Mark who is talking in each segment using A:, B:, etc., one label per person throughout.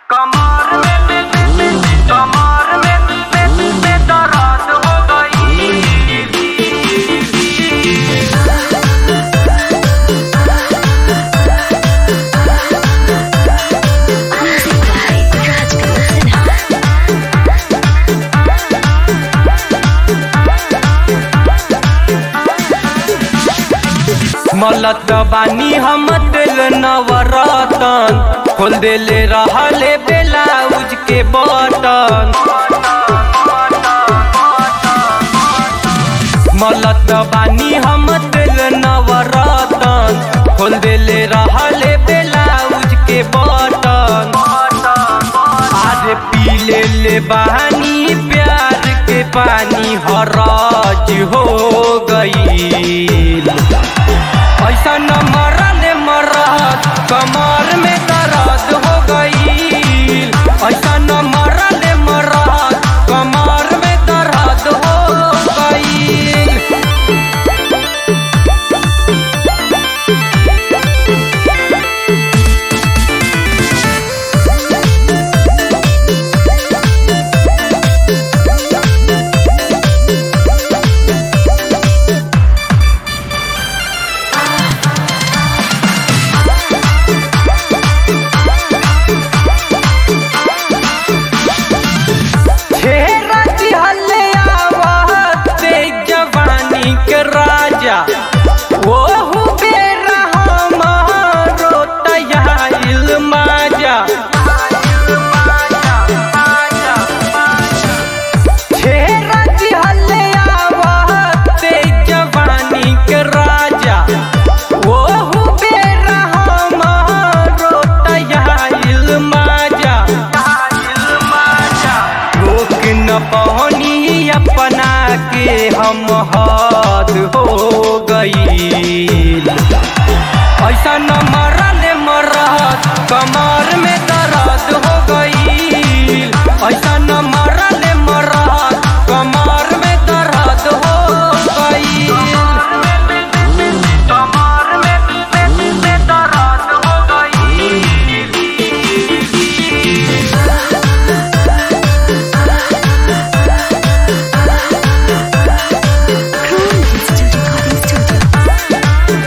A: कमर में में में कमर में में में दर्द हो गई
B: Music by Rajkumar Sinha.
A: मलत बानी हम दिल नवरतन खोल देले रहले ब्लाउज के बटन मलत बानी हम दिल नवरतन खोल देले रहले ब्लाउज के बटन आज पी ले ले बहानी प्यार के पानी हराज हो गई ऐसा न मरल मरद कमर में दर्द हो गई ऐसा न मरल मरद कमर में दर्द हो गई घेरा दिहले आवते जवानी के राजा ओहु बेरा हमारो तयाइल माजा घेरा दिहले आवते जवानी के राजा ओहु बेरा हमारो तयाइल माजा रोक न पहनी अपना के हम हद हो गई ऐसा न मरल मरद कमर में दर्द हो गई ऐसा न मरल मरद कमर में दर्द हो गई कमर में में दर्द हो गई
B: Chrome Institute Recording Studio.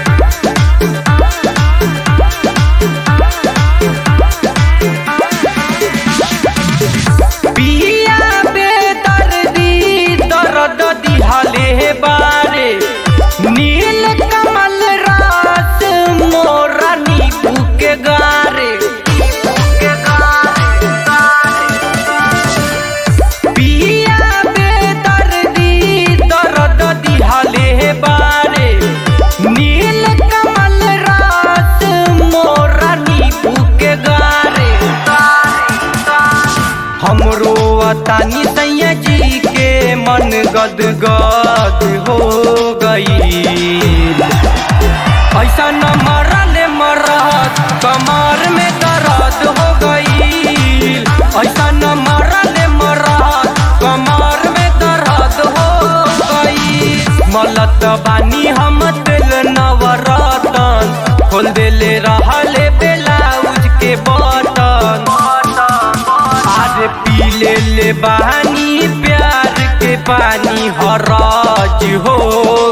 A: पिया बेदर्दी दर्द दिहाले बारे नील कमल रास मोरा नीबू के गारे पिया बेदर्दी दर्द दिहाले बारे नील कमल रास मोरा नीबू के गारे हमरो तानी सैया जी के मन गद गद हो गई ऐसा न मरल मरद कमर में दर्द हो गई ऐसा न मरल मरद कमर में दर्द हो गई मलत बानी हम दिल नवरतन खोल देले रहले ब्लाउज के बटन आज पी ले ले बहानी प्यार के पानी हराज हो